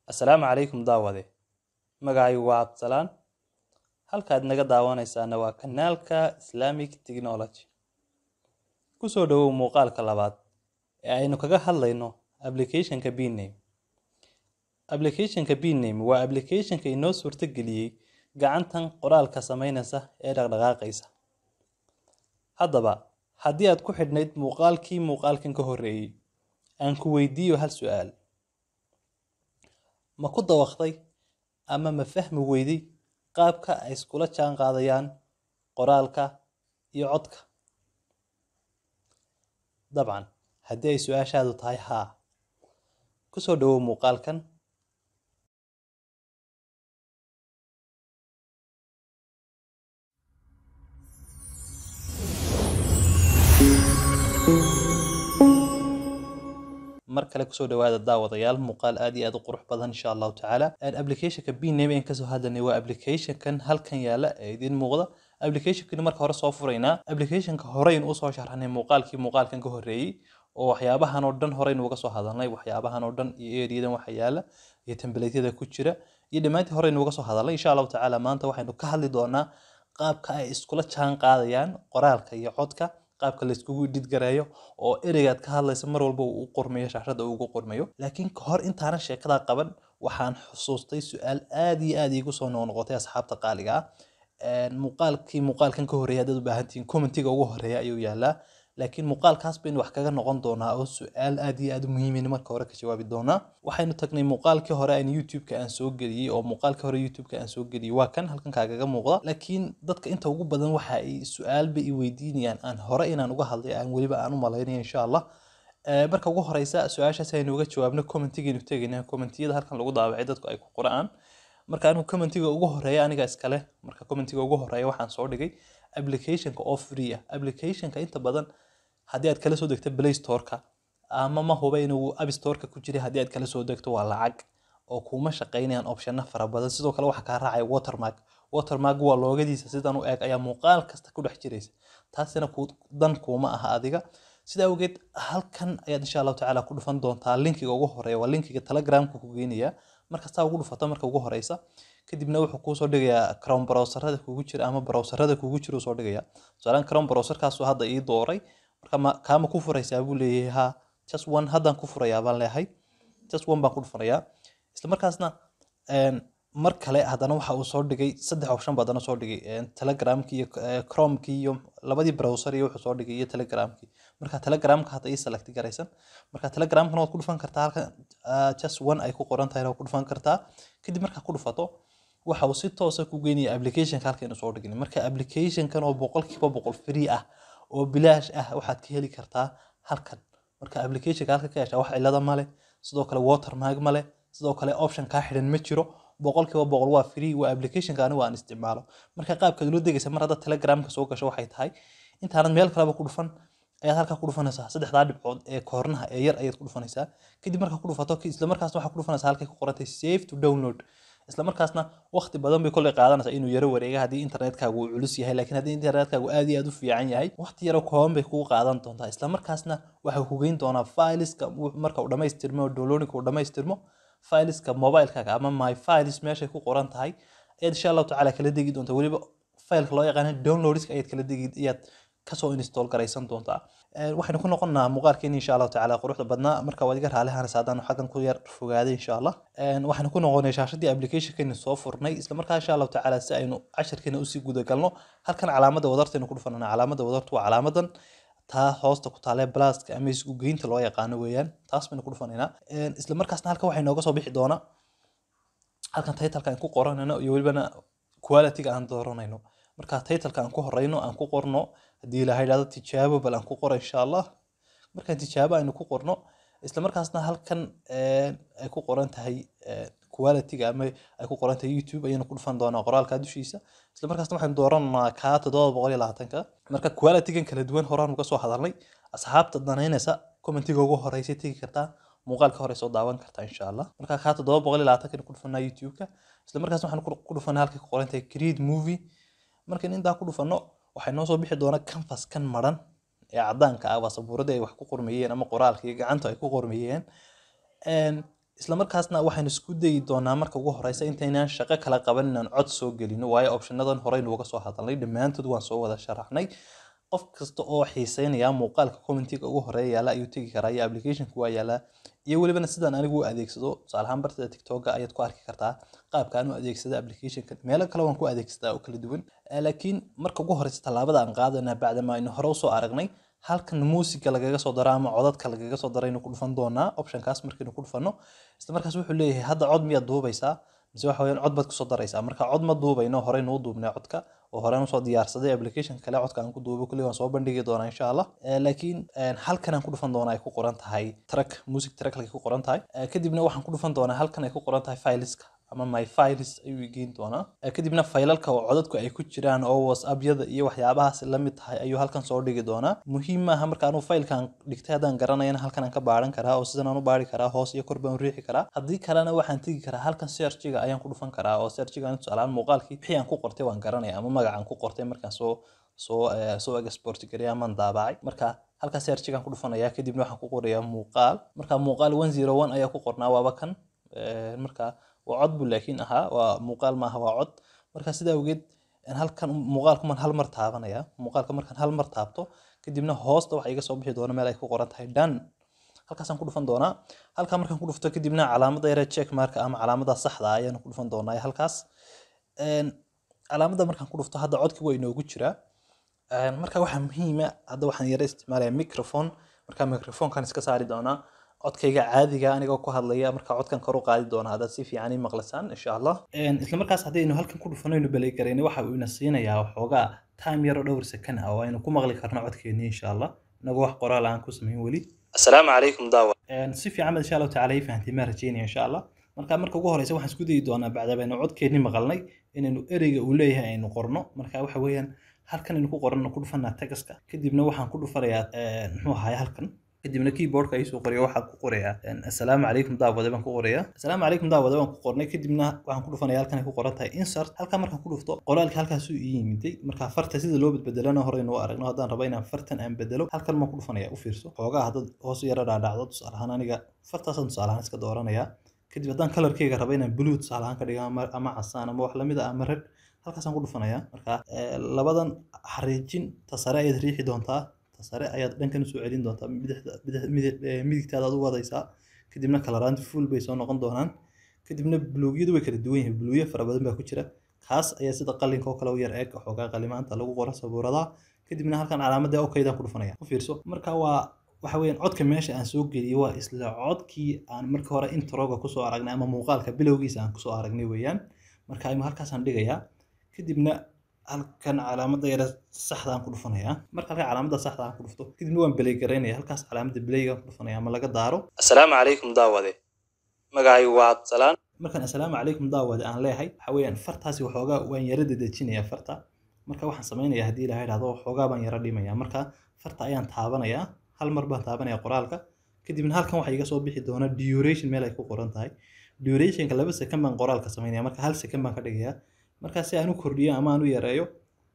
Assalaamu calaykum daawade magacaygu waa Cabdisalaan halkaad naga daawanaysaana waa kanaalka Islamic Technology ku soo dhawow muuqaalka labaad ee aynu kaga hadlayno applicationka BName applicationka BName waa applicationka inoo suurtageliyey gacantan qoraalka samaynaysa ee dhaqdhaqaaqaysa haddaba haddii aad ku xidhnayd muuqaalkii muuqaalkan ka horreeyey aan ku weydiiyo hal su'aal ma ku dawaqday ama ma fahmi weyday qaabka ay iskula jaan qaadayaan qoraalka iyo codka dabcan haddii ay su-aashaadu tahay haa ku soo dhawow muuqaalkan mar kale kusoo dhawaada daawadayaal muuqaal aad iyo aad u qurux badan insha allahu tacaala applicationka bname aan kasoo hadlanay waa applicationkan halkan yaala ee idiin muuqda applicationkani marka hore soo furaynaa applicationka horeyn usoo sharxnay muuqaalkii muuqaalkan ka horreeyey oo waxyaabahan oo dhan horeyn uga soo hadalnay waxyaabahan oo dhan iyo eriyadan waxa yaala iyo templatyada ku jira iyo dhammaantii horeyn uga soo hadalnay insha allahu tacaala maanta waxaynu ka hadli doonaa qaabka ay iskula jaan qaadayaan qoraalka iyo codka qaabka layskugu dhidgareeyo oo ereygaad ka hadlaysa mar walba uu u qormayo shaashada uu ugu qormayo laakiin kahor intaanan sheekadaa qaban waxaan xusuustay su-aal aad iyo aad iigu soo noqnoqotay asxaabta qaaliga ah muuqaalkii muuqaalkan ka horreeya haddaad u baahantihiin commentiga ugu horreeya ayuu yaalaa laakiin muuqaalkaas baynu wax kaga noqon doonaa oo su-aal aad iyo aad u muhiimin marka hore ka jawaabi doonaa waxaynu tagnay muuqaalkii hore aan youtube-ka aan soo geliyey oo muuqaalkii hore youtube-ka aan soo geliyey waa kan halkan kaagaga muuqda laakiin dadka inta ugu badan waxa ay su-aalba i weydiinayaan aan hore inaan uga hadlay aan weliba aan u malaynaya insha allah marka ugu horeysa su-aashaas aynu uga jawaabno commentigaynu tegayna commentiyada halkan lagu daabacay dadku ay ku qoraan marka anigu commentiga ugu horeeya aniga iskale marka commentiga ugu horeeya waxaan soo dhigay applicationka oo free ah applicationka inta badan haddii aad kala soo degto play store-ka ama ma huba inuu app store-ka ku jiray haddii aad kala soo degto waa lacag oo kuma shaqaynayaan optiona fara badan sidoo kale waxaa kaa raacaya watermark watermark waa loogadiisa sidan u eg ayaa muuqaal kasta ku dhex jiraysa taasina dan kuuma aha adiga sida awgeed halkan ayaad insha allahu tacaala ku dhufan doontaa linkiga ugu horeeya waa linkiga telegramka ku geenaya markastaa ugu dhufato marka ugu horeysa kadibna wuxuu kuusoo dhigayaa chrome browserada kugu jira ama browserada kugu jira soo dhigaya tusaalaan chrome browserkaasu hadda ii dooray marka kaama ku furaysaa buu leeyahay ha just one haddaan ku furayaa baan leeyahay just one baan ku dhufanayaa isla markaasna mar kale haddana waxa uu soo dhigay saddex option baadana soo dhigay telegramkii iyo chromekii iyo labadii browser iyo wuxuu soo dhigay iyo telegramkii marka telegramka hadda ii select garaysan marka telegramkana waad ku dhufan kartaa halkan just one ay ku qoran tahay waad ku dhufan kartaa kadib markaa ku dhufato waxa uu si toosa ku geynaya applicationka halkaynu soo dhignay marka applicationkan oo boqolkiiba boqol free ah oo bilaash ah waxaad ka heli kartaa halkan marka applicationka halka ka heshaa wax cilada male sidoo kale watermark male sidoo kale option kaa xidhan ma jiro boqolkiiba boqol waa free waa applicationka anigu aan isticmaalo marka qaabkaad ula degaysa mar hadda telegramka soo gasho waxay tahay intaanad meel kaleba ku dhufan ayaad halkaa ku dhufanaysaa saddexdaa dhibcood ee koornaha ee yar ayaad ku dhufanaysaa kadib markaa ku dhufato isla markaasna waxaa ku dhufanaysaa halkay ku qorantay save to download isla markaasna waqti badan bay kolley qaadanaysaa inuu yaro wareega haddii internetkaagu uu culus yahay laakiin haddii internetkaagu aad iyo aad u fiican yahay waqti yaro kooban bay kugu qaadan doontaa isla markaasna waxay ku geyn doonaa fileska marka uu dhammaystirmo oo downloadinka uu dhammaystirmo fileska mobilekaaga ama my files meeshay ku qoran tahay ayaad insha allahu tacaala kala degi doontaa weliba fileka loo yaqaana downloadska ayaad kala degi ayaad kasoo install garaysan doontaa waxaynu ku noqonnaa muuqaalkeeni insha allahu tacaala quruxda badnaa marka waad iga raali hanaysa haddaan xaggan ku yar fogaaday insha allah waxaynu ku noqonay shaashadii applicationkeeni soo furnay isla markaa insha allahu tacaala si aynu casharkeena usii gudagalno halkan calaamadda wadartaynu ku dhufanana calaamadda wadartu waa calaamadan taa hoosta ku taalee blaska ama isku geynta loo yaqaano weeyaan taas baynu ku dhufanaynaa isla markaasna halkan waxay nooga soo bixi doonaa halkan titleka aan ku qoranayno iyo welibana qualityga aan dooranayno marka titleka aan ku horeyno aan ku qorno haddii ilahay dhahdo tijaabo bal aan ku qoro insha allah markaan tijaabo aynu ku qorno isla markaasna halkan ay ku qoran tahay qualityga ama ay ku qoran tahay youtube ayaynu ku dhufan doonaa qoraalka dushiisa isla markaasna waxaynu dooranaa kaa toddoba boqol iyo labaatanka marka qualitygan kala duwan horaan uga soo hadalnay asxaabta danaynaysa commentiga ugu horeysay tegi kartaa muuqaalka hore soo daawan kartaa insha allah marka kaa toddoba boqol iyo labaatanka ku dhufanaa youtube-ka isla markaasna waxaan ku dhufanaa halkay ku qoran tahay create movie markan intaa ku dhufanno waxay noo soo bixi doonaa canvas kan maran ee cadaanka ah waa sabuuradii ay wax ku qormayeen ama qoraalka iyo gacanta ay ku qormayeen isla markaasna waxaynu isku dayi doonaa marka ugu horeysa intaynaan shaqo kala qaban inaan cod soo gelino waayo optionadan horeynu uga soo hadalnay dhammaantood waan soo wada sharaxnay qof kasta oo xiiseynaya muuqaalka commentiga ugu horeeya yaala ayuu tegi karaa iyo applicationka waa yaalaa iyo welibana sidaan anigu u adeegsado tusaale ahaan bartada tiktoka ayaad ku arki kartaa qaabka aan u adeegsado applicationka meelo kale waan ku adeegsadaa oo kala duwan laakiin marka ugu horeysa tallaabada aan qaadana bacdama aynu hore usoo aragnay halkan muusiga lagaga soo daro ama codadka lagaga soo daro aynu ku dhufan doonaa optionkaas markaynu ku dhufano isla markaas wuxuu leeyahay hadda cod miyaad duubaysaa mise waxa weyaan cod baad kusoo daraysaa marka cod ma duubayno horeynu u duubnay codka oo horeen usoo diyaarsaday application kale codka aan ku duubo kulli waan soo bandhigi doonaa insha allah laakiin halkan aan ku dhufan doonaa ay ku qoran tahay track music track lay ku qoran tahay kadibna waxaan ku dhufan doonaa halkan ay ku qoran tahay fileska ama my files ayuu geyn doonaa kadibna faylalka oo codadku ay ku jiraan oo whatsappyada iyo waxyaabahaas la mid tahay ayuu halkan soo dhigi doonaa muhiim maaha marka anuu faylkan dhigtay haddaan garanayana halkan aan ka baaran karaa oo sidan aan u baari karaa hoos iyo kor baan u riixi karaa haddii kalena waxaan tegi karaa halkan searchiga ayaan ku dhufan karaa oo searchiga tusaalaan muuqaalkii wixii aan ku qortay waan garanaya ama magacaan ku qortay markaan soo soo soo export gareya amaan daabacay marka halkaa searchigaan ku dhufanaya kadibna waxaan ku qorayaa muuqaal marka muuqaal one zero one ayaa ku qornaa waaba kan marka waa cod buu laakiin ahaa waa muuqaal maaha waa cod marka sidaa awgeed halkan muuqaalku maan hal mar taabanaya muuqaalka markaan hal mar taabto kadibna hoosta waxa iga soo bixi doona meel ay ku qoran tahay dhan halkaasaan ku dhufan doonaa halkaa markaan ku dhufto kadibna calaamada yare check marka ama calaamada saxda ayaan ku dhufan doonaa halkaas calaamada markaan ku dhufto hadda codkii waa inoogu jiraa marka waxaa muhiima hadda waxaan yara isticmaalaya microphone marka microphonekan iska saari doonaa codkayga caadiga anigoo ku hadlaya marka codkan kor u qaadi doona haddaad si fiican ii maqlasaan insha allah isla markaas haddaynu halkan ku dhufanaynu balay garayna waxa uu ina siinayaa waxoogaa time yaro dhowr sakan ah oo aynu ku maqli karno codkeeni insha allah inagoo wax qoraal aan ku samayn weli asalaamu calaykum daawa si fiican baad insha allahu tacala ii fahantay maan rajeynaya insha allah marka marka ugu horeysa waxaan isku dayi doonaa bacda baynu codkeenni maqalnay inaynu ereyga uu leeyahay aynu qorno marka waxa weeyaan halkan aynu ku qorano ku dhufanaa tagaska kadibna waxaan ku dhufanayaa muxuu ahaay halkan kadibna keyboardka ayuu soo qorayo waxaan ku qorayaa assalaamu calaykum daawade baan ku qorayaa assalaamu calaykum daawade baan ku qornay kadibna waxaan ku dhufanaya halkan ay ku qoran tahay insert halkan markaan ku dhufto qoraalka halkaasuu ii yimiday marka farta sida loo bedbedelana horeynu u aragno haddaan rabo inaan fartan aan bedelo halkan baan ku dhufanaya u fiirso xoogaa haddad hoos yara dhaadhacdo tusaale ahaan aniga fartaasaan tusaale ahaan iska dooranayaa kadib haddaan kalarkeyga rabo inaan blue tusaale ahaan ka dhigo ama casaan ama wax lamid ah ama red halkaasaan ku dhufanaya marka labadan xariijin ta sare ayaad riixi doontaa ta sare ayaad dhankan usoo celin doontaa midigtaada aad u wadaysaa kadibna kalaraanti full bay soo noqon doonaan kadibna buluugyadu way kala duwan yihiin buluugyo fara badan baa ku jira kaas ayaa sida qalinka oo kale u yar eeg xoogaa qalimaanta lagu qoro sabuuradaha kadibna halkan calaamadda okaydaan ku dhufanaya u fiirso marka waa waxa weeyaan codka meesha aan soo geliyey waa isla codkii aan marka hore introga kusoo aragnay ama muuqaalka bilowgiisa aan kusoo aragnay weeyaan marka ima halkaasaan dhigayaa kadibna halkan calaamadda yare saxda aan ku dhufanayaa marka halkan calaamadda saxda aan ku dhufto kadibna waan belay garaynaya halkaas calaamadda belaygaan ku dhufanaya ama laga daaro asalaamu calaykum daawade magacaygu waa cabdisalaan markaan assalaamu calaykum daawade aan leeyahay waxa weeyaan fartaasi waxoogaa waan yara dedejinayaa farta marka waxaan samaynayaa haddii ilaha idhahdo waxoogaa baan yara dhimaya marka farta ayaan taabanayaa hal mar baan taabanaya qoraalka kadibna halkan waxaa iga soo bixi doona duration meel ay ku qoran tahay durationka laba second baan qoraalka samaynaya marka hal second baan ka dhigayaa markaa si aan u kordhiyo ama aan u yareeyo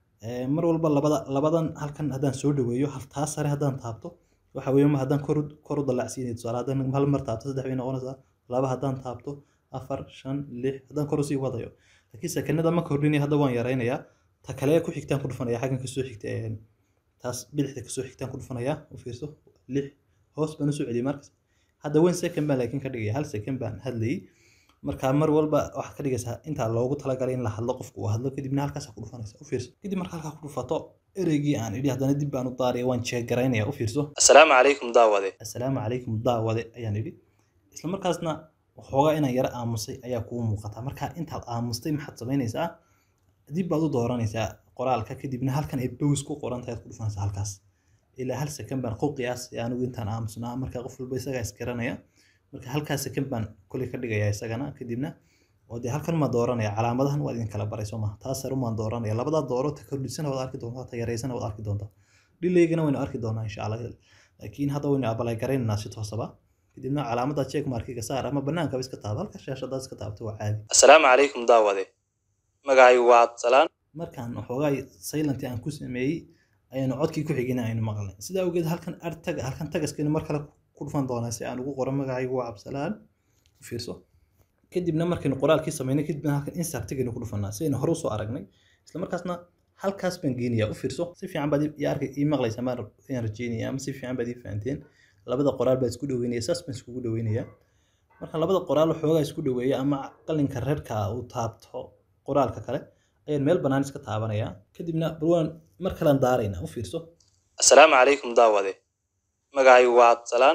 mar walba labada labadan halkan haddaan soo dhaweeyo taa sare haddaan taabto waxa weeye haddaan kor kor u dallacsiinay tusaale haddaan hal mar taabto saddex bay noqonaysaa laba haddaan taabto afar shan lix haddaan kor usii wadayo laakiin sekanada ma kordhinaya hadda waan yaraynayaa ta kale ku xigtaan ku dhufanaya xaggan kasoo xigta taas bidixda kasoo xigtaan ku dhufanaya u fiirso lix hoos baan usoo celiyay markas hadda one second baan laakiin ka dhigaya hal second baan hadlayay marka mar walba waxaad ka dhigaysaa intaa loogu talagalay in la hadlo qofku uu hadlo kadibna halkaasa ku dhufanaysa u fiirso kadib marka halkaa ku dhufato ereygii aan idhi haddana dib baan u daaraya waan jeegaraynaya u fiirso asalaamu calaykum daawade assalaamu calaykum daawade ayaan idhi isla markaasna waxoogaa inaan yara aamusay ayaa kuu muuqata marka intaad aamustay maxaad samaynaysaa dib baad u dooranaysaa qoraalka kadibna halkan ay bows ku qoran tahay aad ku dhufanaysaa halkaas ilaa hal second baan ku qiyaasaya anigu intaan aamusnaa marka qof walba isagaa isgaranaya marka halkaas second baan koley ka dhigayaa isagana kadibna oo dee halkan maa dooranaya calaamadahan waad idin kala baray soo maha taas sare umaan dooranaya labadaa dooro ta kordhisana waad arki doontaa ta yareysana waad arki doontaa dhilaygana waynu arki doonaa insha allah laakiin hadda waynu abalay garaynaynaa si toosaba kadibna calaamada check markiga saar ama bannaankaba iska taaba halka shaashadaad iska taabto waa caadi asalaamu calaykum daawade magacaygu waa cabdisalaan markaan waxoogaa silent aan ku sameeyey ayaanu codkii ku xigina aynu maqlay sidaa awgeed halkan artaga halkan tagaskaynu mar kale ku dhufan doonaa si aan ugu qoro magacaygu waa cabdisalaan u fiirso kadibna markaynu qoraalkii samaynay kadibna halkan insartigaynu ku dhufanaa sidaynu hore usoo aragnay isla markaasna halkaas baan geenayaa u fiirso si fiican baad ii arkay ii maqlaysaa maan ayaan rajeynaya ama si fiican baad ii fahanteen labada qoraal baa isku dhaweynaya saas baan iskugu dhaweynayaa marka labada qoraal waxoogaa isku dhaweeya ama qalinka reerka uu taabto qoraalka kale ayaan meel bannaan iska taabanayaa kadibna balwaan mar kalean daaraynaa u fiirso assalaamu calaykum daawade magacaygu waa cabdisalaan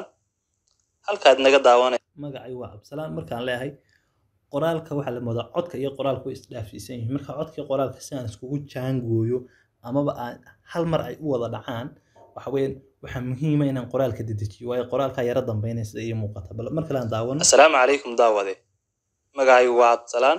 halkaad naga daawanay magacay waa cabdisalaan markaan leeyahay qoraalka waxaa la moodaa codka iyo qoraalka way isdhaafsiisan yihiin marka codka iyo qoraalka si aan iskugu jaangooyo amaba aan hal mar ay u wada dhacaan waxa weeyaan waxaa muhiima inaan qoraalka dedejiyo waayo qoraalkaa yara dambeynaya sida ii muuqata bal mar kale aan daawano assalaamu calaykum daawade magacaygu waa cabdisalaan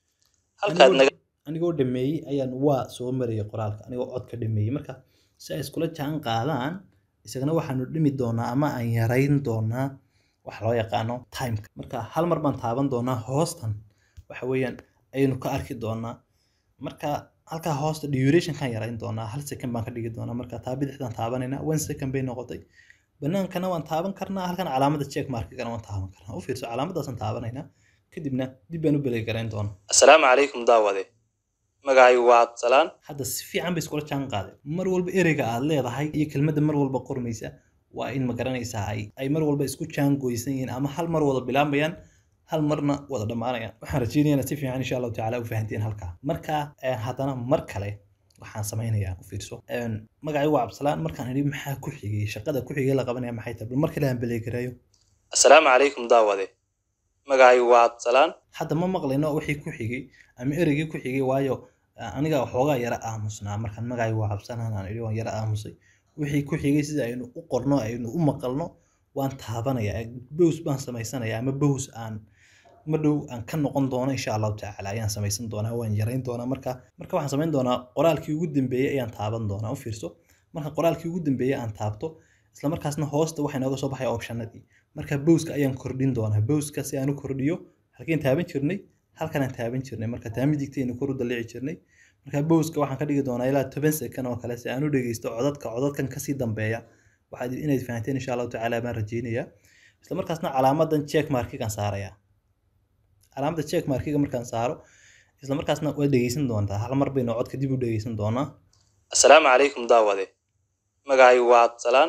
halkaad naga anigoo dhameeyey ayaan waa soo marayay qoraalka anigoo codka dhameeyey marka si ay iskula jaan qaadaan isagana waxaanu dhimi doonaa ama aan yarayn doonaa waxa loo yaqaano timeka marka hal mar baan taaban doonaa hoostan waxa weeyaan ayaynu ka arki doonaa marka halkaa hoosta durationkan yarayn doonaa hal second baan ka dhigi doonaa marka taa bidixdaan taabanayna one second bay noqotay banaankana waan taaban karnaa halkan calaamada check markigana waan taaban karnaa u fiirso calaamadaasaan taabanaynaa kadibna dib baan u belay garayn doonaa assalaamu calaykum daawade magacaygu waa cabdisalaan hadda si fiican bay iskula jaan qaadeen mar walba ereyga aad leedahay iyo kelmadda mar walba qormaysa waa in ma garanaysaa ay ay mar walba isku jaangoysan yihiin ama hal mar wada bilaabayaan hal marna wada dhammaanayaan waxaan rajeynayaa si fiican insha allahu tacaala u fahanteen halkaa marka haddana mar kale waxaan samaynayaa u fiirso magacay waa cabdisalaan markaan idhi maxaa ku xigay shaqada ku xigay la qabanaya maxay tahay bal mar kale aan beleegarayo assalaamu calaykum daawade magacaygu waa cabdisalaan hadda ma maqlayno wixii ku xigay ama ereygii ku xigay waayo aniga waxoogaa yara aamusnaa markaan magacay waa cabdisalaan aan idhi waan yara aamusay wixii ku xigay sida aynu u qorno aynu u maqalno waan taabanayaa bows baan samaysanayaa ama bows aan ma dhow aan ka noqon doono insha allahu tacaala ayaan samaysan doonaa waan yarayn doonaa marka marka waxaan samayn doonaa qoraalkii ugu dambeeyey ayaan taaban doonaa u fiirso marka qoraalkii ugu dambeeyey aan taabto isla markaasna hoosta waxaa inooga soo baxaya optionadii marka bowska ayaan kordhin doonaa bowska si aan u kordhiyo halkeen taaban jirnay halkanaan taaban jirnay marka taamidigtaynu kor u dalici jirnay marka bowska waxaan ka dhigi doonaa ilaa toban second oo kale si aan u dhegeysto codadka codadkan kasii dambeeya waxaad inayd fahanteen insha allahu tacaala baan rajeynayaa isla markaasna calaamadan check markigan saarayaa calaamada check markiga markaan saaro isla markaasna waad dhegeysan doontaa hal mar baynu codka dib u dhegeysan doonaa assalaamu calaykum daawade magacaygu waa cabdisalaan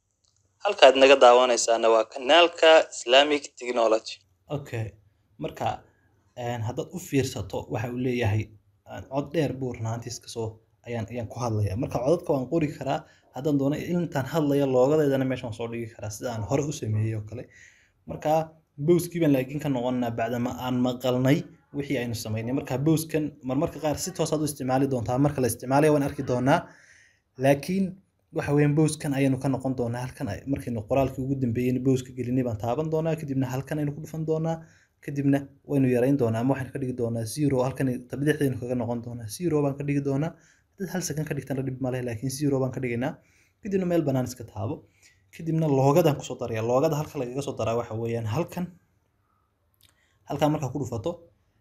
halkaad naga daawanaysaana waa kanaalka islamic technology okay marka haddaad u fiirsato waxa uu leeyahay cod dheer buu runaantiis kasoo ayaan ayaan ku hadlaya marka codadka waan qori karaa haddaan doono intaan hadlaya loogadeedana meeshaan soo dhigi karaa sida aan hore u sameeyey oo kale marka bowskii baan laakiin ka noqonaa bacdama aan maqalnay wixii aynu samaynay marka bowskan marmarka qaar si toosaad u isticmaali doontaa marka la isticmaalaya waan arki doonaa laakiin waxa weeyaan bowskan ayaynu ka noqon doonaa halkan markaynu qoraalkii ugu dambeeyeyna bowska gelinay baan taaban doonaa kadibna halkan aynu ku dhufan doonaa kadibna waynu yarayn doonaa ama waxaan ka dhigi doonaa zero halkan tabidixdaynu kaga noqon doonaa zero baan ka dhigi doonaa dad hal second ka dhigtana dhib male laakiin zero baan ka dhigaynaa kadibna meel bannaan iska taabo kadibna loogadaan kusoo daraya loogada halka lagaga soo daraa waxa weeyaan halkan halkan markaa ku dhufato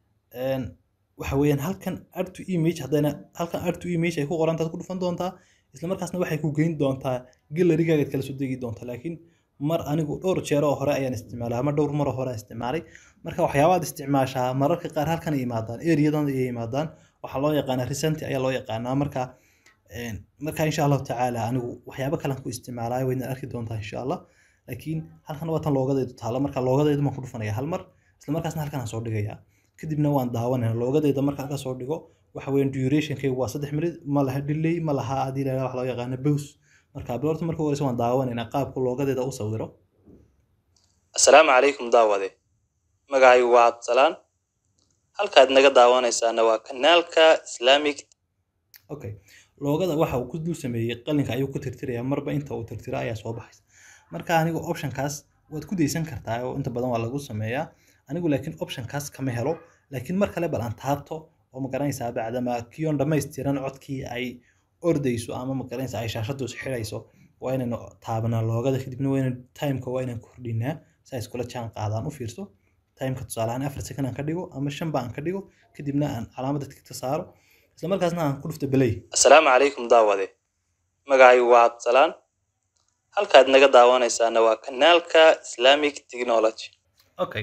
waxa weeyaan halkan add to image haddayna halkan add to image ay ku qorantaad ku dhufan doontaa isla markaasna waxay ku geyn doontaa gallerigaaga kala soo degi doonta laakiin mar anigu dhowr jeer oo hore ayaan isticmaalay ama dhowr mar oo hore aan isticmaalay marka waxyaabaad isticmaashaa mararka qaar halkan ay yimaadaan eriyadan ay yimaadaan waxaa loo yaqaanaa recenti ayaa loo yaqaanaa marka marka insha allahu tacaala anigu waxyaabo kalean ku isticmaalaayo wayna arki doontaa insha allah laakiin halkan waa tan loogadeedu taalo marka loogadeedu baan ku dhufanaya hal mar isla markaasna halkan aan soo dhigaya kadibna waan daawanaya loogadeeda marka halka soo dhigo waxa weeyaan durationkaygu waa saddex minute ma laha delay ma laha adii la wax loo yaqaano bows marka bilorta marka horeysa waan daawanaynaa qaabka loogadeeda u sawiro assalaamu calaykum daawade magacaygu waa cabdisalaan halkaad naga daawanaysaana waa kanaalka islamic okay loogada waxa uu ku dul sameeyey qalinka ayuu ku tirtiraya marba inta uu tirtiro ayaa soo baxaysa marka anigu optionkaas waad ku daysan kartaa oo inta badan waa lagu sameeyaa anigu laakiin optionkaas kama helo laakiin mar kale bal aan taabto oo magaranaysaa bacdama kiyoon dhammaystiran codkii ay ordayso ama magaranaysa ay shaashadu xidhayso waa inaynu taabanaa loogada kadibna waa inaynu timeka waa inaan kordhinaa si ay iskula jaan qaadaan u fiirso timeka tusaale ahaan afar second aan ka dhigo ama shanba aan ka dhigo kadibna aan calaamada tigta saaro isla markaasna aan ku dhufto belay assalaamu calaykum daawade magacaygu waa cabdisalaan halkaad naga daawanaysaana waa kanaalka islamic technology okay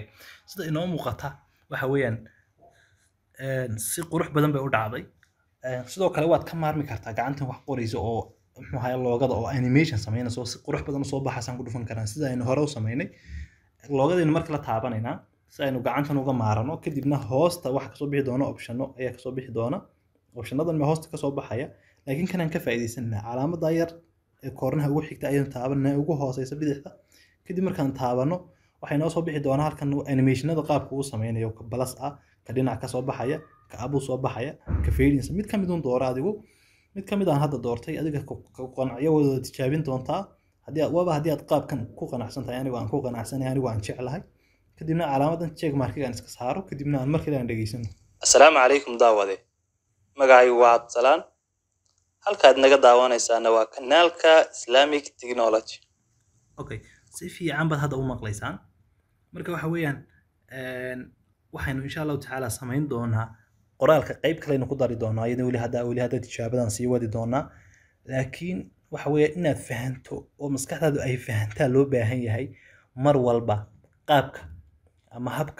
sida inoo muuqata waxa weeyaan si qurux badan bay u dhacday sidoo kale waad ka maarmi kartaa gacantan wax qoraysa oo muxuu ahaye loogada oo animation samaynaysa oo si qurux badan usoo baxaysaan ku dhufan karaan sida aynu hore u samaynay loogadaynu marka la taabanaynaa si aynu gacantan uga maarano kadibna hoosta waxa kasoo bixi doona opshano ayaa kasoo bixi doona opshanadan ma hoosta kasoo baxaya laakiin kanaan ka faa'iidaysanaa calaamada yar ee koornaha ugu xigta ayaynu taabanaa ugu hooseysa bidixda kadib markaan taabano waxay noo soo bixi doonaa halkan animationada qaabka uu sameynayo ka balas ah ka dhinac kasoo baxaya ka abuu soo baxaya ka faydinsa mid kamid un dooro adigu mid kamid aan hadda doortay adiga ku qanacyo wada tijaabin doontaa haddii aad waba haddii aad qaabkan ku qanacsan tahay anigu aan ku qanacsanahay anigu aan jeclahay kadibna calaamadan check markiga aan iska saaro kadibna aan markale aan dhegeysano assalaamu calaykum daawade magacaygu waa cabdisalaan halkaad naga daawanaysaana waa kanaalka islamic technology okay si fiican baad hadda u maqlaysaan marka waxa weeyaan waxaynu insha allahu tacaala samayn doonaa qoraalka qayb kaleynu ku dari doonaa iyadoo weli hadda weli hadda tijaabadan sii wadi doonaa laakiin waxa weeye inaad fahanto oo maskaxdaadu ay fahantaa loo baahan yahay mar walba qaabka ama habka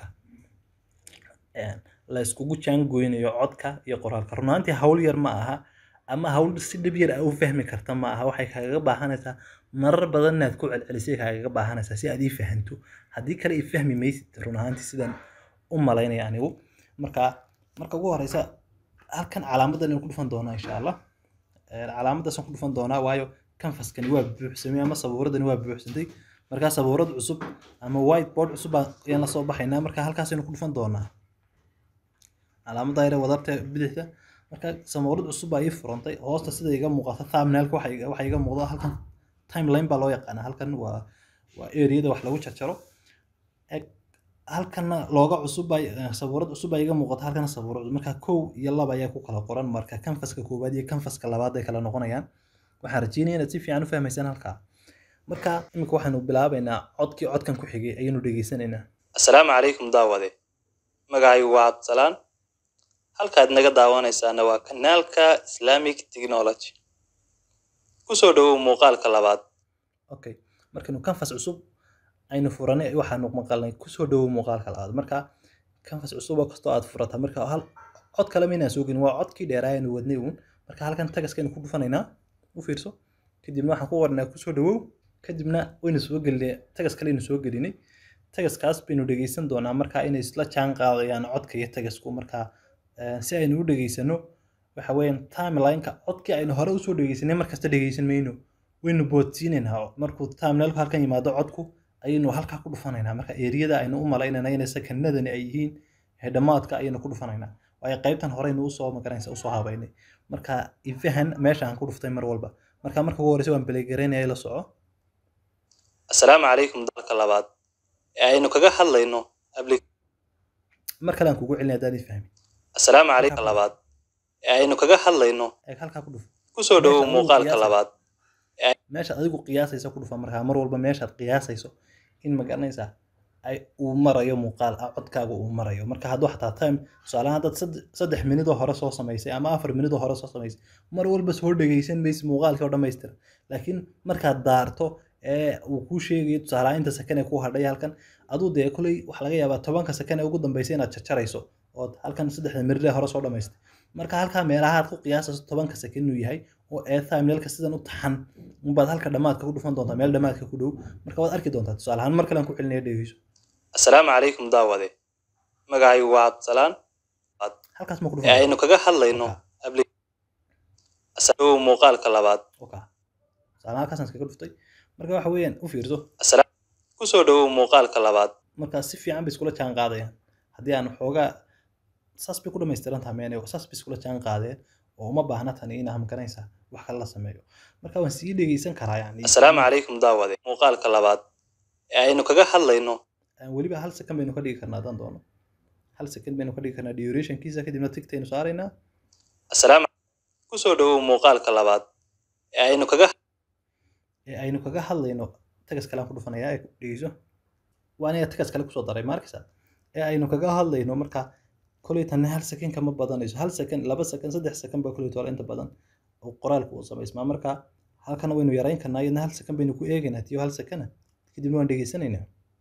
la iskugu jaangoynayo codka iyo qoraalka runaantii hawl yar ma aha ama hawl si dhib yar a u fahmi karta ma aha waxay kaagaga baahanaysaa marar badan inaad ku celcelisay kaagaga baahanaysaa si aad ii fahanto haddii kale ii fahmi maysid run ahaantii sidaan u malaynaya anigu marka marka ugu horeysa halkan calaamadan aynu ku dhufan doonaa insha allah calaamadaasaan ku dhufan doonaa waayo canvaskani waa buuxsamay ama sabuuradani waa buuxsantay markaa sabuurad cusub ama whiteboard cusub ayaan la soo baxaynaa marka halkaasaynu ku dhufan doonaa calaamada yare wadarta bidixda marka sabuurad cusub baa ii furantay hoosta sida iga muuqata thumbnailka waxa iga muuqda halkan timeline baa loo yaqaanaa halkan waa waa areada wax lagu jarjaro halkana looga cusub baa sabuurad cusub baa iga muuqata halkana sabuurad marka kow iyo laba ayaa ku kala qoran marka canvaska koowaad iyo canvaska labaad ay kala noqonayaan waxaan rajeynaya inaad si fiican u fahmaysaan halkaa marka iminka waxaynu bilaabaynaa codkii codkan ku xigay ayaynu dhegeysanaynaa assalaamu calaykum daawade magacaygu waa cabdisalaan halkaad naga daawanaysaana waa kanaalka islamic technology kusoo dhawow muuqaalka labaad okay markaynu canvas cusub aynu furanay waxaanu maqalnay kusoo dhawow muuqaalka labaad marka canvas cusub oo kastoo aad furata marka hal cod kale maynaan soo gelin waa codkii dheeraa aynu wadnay uun marka halkan tagaskaynu ku dhufanaynaa u fiirso kadibna waxaan ku qornaa kusoo dhawow kadibna waynu soo gelinay tagas kale aynu soo gelinay tagaskaas baynu dhegeysan doonaa marka inay isla jaan qaadayaan codka iyo tagasku marka si aynu u dhegeysano waxa weeyaan timelineka codkii aynu hore usoo dhegeysanay markasta dhegeysan mayno waynu boodsiinaynaa markuu timelineka halkan yimaado codku ayaynu halkaa ku dhufanaynaa marka eriyada aynu u malaynayna inay sakanadani ay yihiin dhammaadka ayaynu ku dhufanaynaa waayo qaybtan horeynu usoo magaranaysa usoo habaynay marka ifahan meesha aan ku dhuftay mar walba marka marka ugu horeysa waan belegaraynaya la soco assalaamu calaykum dalka labaad ee aynu kaga hadlayno mar kale aan kugu celinaya haddaad ii fahmi assalaamu calaykum labaad ee aynu kaga hadlayno eeg halkaa ku dhuf kusoo dhawow muuqaalka labaad meeshaad adigu qiyaasayso ku dhufa markaa mar walba meeshaad qiyaasayso in magaranaysaa ay uu marayo muuqaal ah codkaaga uu marayo marka hadduu xataa time tusaalahaan haddaad saddex minidoo hore soo samaysay ama afar minidoo hore soo samaysay mar walba soo dhegeysan maysid muuqaalkii oo dhammaystira laakiin markaad daarto ee uu kuu sheegayo tusaalahaan inta sakan ee ku hadhay halkan aduu dee koley waxa laga yaabaa tobanka sakan ee ugu dambeysay inaad jarjarayso ood halkan saddexda minidee hore soo dhammaystay marka halkaa meelaha aad ku qiyaasayso tobanka sakan inuu yahay oo ee thumbnailka sidan u taxan unbaad halka dhammaadka ku dhufan doontaa meel dhammaadka ku dhow marka waad arki doontaa tusaale ahaan mar kale aan ku celinaya dhegeyso assalaamu calaykum daawade magacaygu waa cabdisalaan halkaas ma ku ee dhufan aynu kaga hadlayno asalow muuqaalka labaad okay tusaale halkaasaan iskaga dhuftay marka waxa weeyaan u fiirso Assalaamu- kusoo dhawow muuqaalka labaad marka si fiican bay iskula jaan qaadayaan haddii aan xoogaa saas bay ku dhamaystiran tahay meenay saas bay iskula jaan qaadeen oo uma baahna tani in hamkanaysa wax kale la sameeyo marka waan sii dhegeysan karaa yani assalaamu calaykum daawade muuqaalka labaad ee aynu kaga hadlayno Aan weliba hal second baynu ka dhigi karnaa haddaan doono hal second baynu ka dhigi karnaa durationkiisa kadibna tigtaynu saaraynaa assalaamu kusoo dhawow muuqaalka labaad ee aynu kaga ee aynu kaga hadlayno tagas kale aan ku dhufanayaa ee dhegeyso waa aniga tagas kale kusoo daray maarkaysa ee aynu kaga hadlayno marka koley tanna hal second kama badanayso hal second laba second saddex second baa koley toole inta badan oo qoraalku uu samaysmaa marka halkana waynu yarayn karnaa iyadna hal second baynu ku eegaynaa tiyo hal second kadibna waan dhegeysanaynaa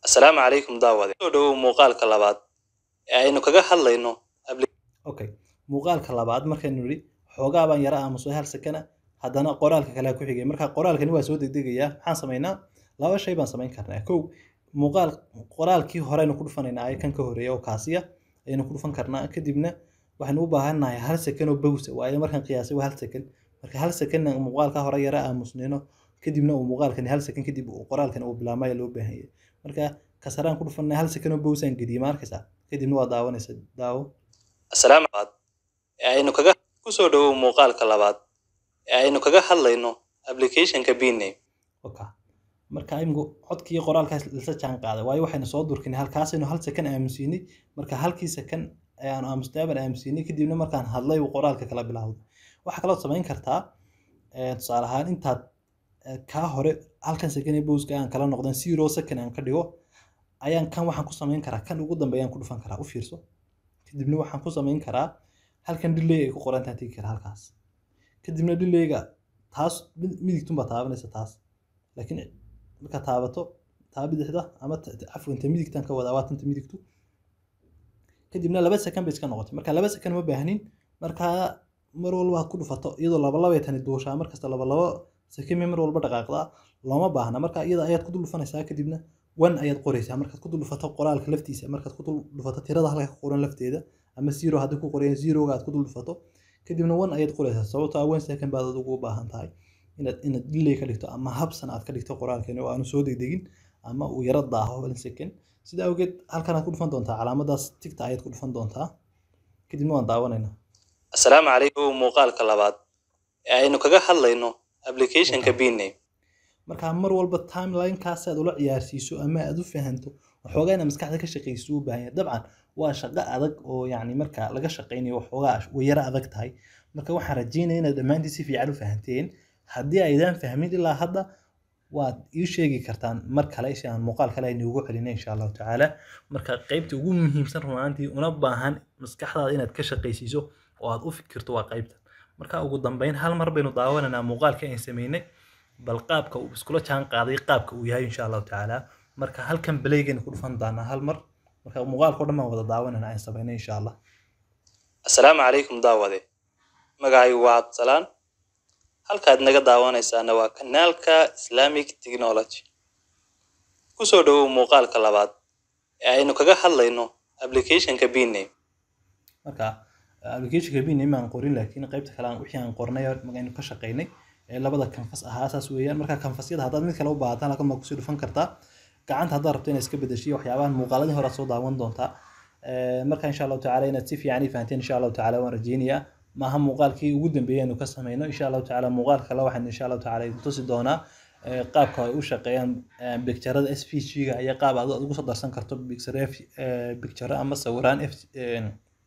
Assalaamu calaykum daawade. Soo dhawow muuqaalka labaad ee aynu kaga hadlayno okay muuqaalka labaad markaynu nidhi xoogaa baan yara aamusay hal sakana haddana qoraalka kale ku xigay marka qoraalkani waa soo degdegayaa maxaan samaynaa laba shay baan samayn karnaa kow muuqaal qoraalkii hore aynu ku dhufanaynaa ee kan ka horeeya oo kaasiya ayaynu ku dhufan karnaa kadibna waxaynu u baahannahay hal sakan oo bowsa waayo markaan qiyaasay waa hal sakan marka hal sakanna muuqaalka hore yara aamusnayno kadibna uu muuqaalkani hal sakan kadib uu qoraalkani uu bilaabmaya loo baahan yahay marka kasaraan ku dhufanay hal sakan oo bowsaan geliyay ma arkaysaa kadibna waa daawanaysa daawo Assalaamu labaad ee aynu kaga ku soo dhawow muuqaalka labaad ee aynu kaga hadlayno applicationka Bname. oka marka iminku codkii qoraalkaas lasa jaan qaaday waayo waxaynu soo durkinay halkaasaynu hal sakan aamusiinay marka halkii sakan ayaanu aamusnay baan aamusiinay kadibna markaan hadlay uu qoraalka kala bilaawday waxaa kaloo samayn kartaa eh, tusaale ahaan intaad eh, kaa hore halkan sakan ee bowska aan kala noqdan zero second aan ka dhigo ayaan kan waxaan ku samayn karaa kan ugu dambeeyaan ku dhufan karaa u fiirso kadibna waxaan ku samayn karaa halkan delay ay ku qoran tahay tigi karaa halkaas kadibna delayga taas mid- midigtun baa taabanaysa taas laakiin markaad taabato taa bidixda ama ta- ta- cafwan ta midigtan ka wadaa waa tanta midigtu kadibna laba sakan bay iska noqotay marka laba sakan ma baahnin marka mar walba aad ku dhufato iyadoo laba labay tani duushaa markasta laba labo sakan bay mar walba dhaqaaqdaa looma baahna marka iyada ayaad ku dul dhufanaysaa kadibna one ayaad qoraysaa markaad ku dul dhufato qoraalka laftiisa markaad ku dul dhufato tirada halka ku qoran lafteeda ama zero haddii ku qoran zeroga aad ku dul dhufato kadibna one ayaad qoraysaa sababtoo ah one second baad ugu baahan tahay inaad inaad delay ka dhigto ama habsan aad ka dhigto qoraalkeeni oo aanu soo degdegin ama uu yara daaho one second sida awgeed halkan aad ku dhufan doontaa calaamadaas tigta ayaad ku dhufan doontaa kadibna waan daawanaynaa Assalaamu calaykum muuqaalka labaad ee aynu kaga hadlayno applicationka Bname. marka mar walba timelinekaas aad ula ciyaarsiiso ama aad u fahanto waxoogaa inaad maskaxda ka shaqayso u baahan yahay dabcan waa shaqo adag oo yacni marka laga shaqaynayo waxoogaa way yara adag tahay marka waxaan rajeynaya inaad dhammaantiin si fiican u fahanteen haddii aydan fahmin ilaa hadda waad ii sheegi kartaan mar kale si aan muuqaal kale aynuugu celina insha allahu tacaala marka qaybta ugu muhiimsan runaantii una baahan maskaxdaada inaad ka shaqaysiiso oo aad u fikirto waa qaybta marka ugu dambeyn hal mar baynu daawanaynaa muuqaalka aan sameynay bal qaabka uu iskula jaan qaaday qaabka uu yahay insha allahu tacaala marka halkan baleygaynu ku dhufan doonaa hal mar marka muuqaalka oo dhan baan wada daawanayna aan sameynay insha allah Assalaamu calaykum daawade. Magacaygu waa Cabdisalaan. Halkaad naga daawanaysaana waa kanaalka Islamic Technology. Ku soo dhawow muuqaalka labaad ee aynu kaga hadlayno applicationka Bname. marka applicationka bname aan qorin laakiin qaybta kale aan wixii aan qornay aynu ka shaqaynay ee labada kanfas ahaa saas weeyaan marka kanfasyada haddaad mid kale u baahataan halkan baa kusii dhufan kartaa gacanta haddaad rabto inaad iska bedeshiyo waxyaabahan muuqaaladii hore aad soo daawan doontaa Ee, marka insha allahu tacaala inaad si fiican ii fahanteen insha allahu tacaala waan rajeynayaa maaha muuqaalkii ugu dambeeyay aynu ka sameyno insha allahu tacaala muuqaal kale waxaan insha allahu tacaala idin tusi doonaa ee, qaabka ay u shaqeeyaan bicturada s v g-ga iyo qaab aad ugu soo darsan karto bicture ama sawiraan F- een,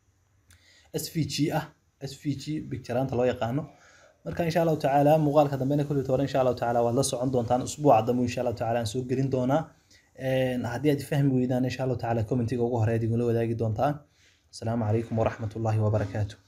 svg ah svg bicturaanta loo yaqaano marka insha allahu tacaala muuqaalka dambena kulli toore insha allahu tacaala waad la socon doontaan usbuuca dambe insha allahu tacaala aan soo gelin doonaa Een, haddii aad fahmi weydaan insha allahu tacaala commentiga ugu horeed igula wadaagi doontaan asalaamu calaykum waraxmatullaahi wabarakaatu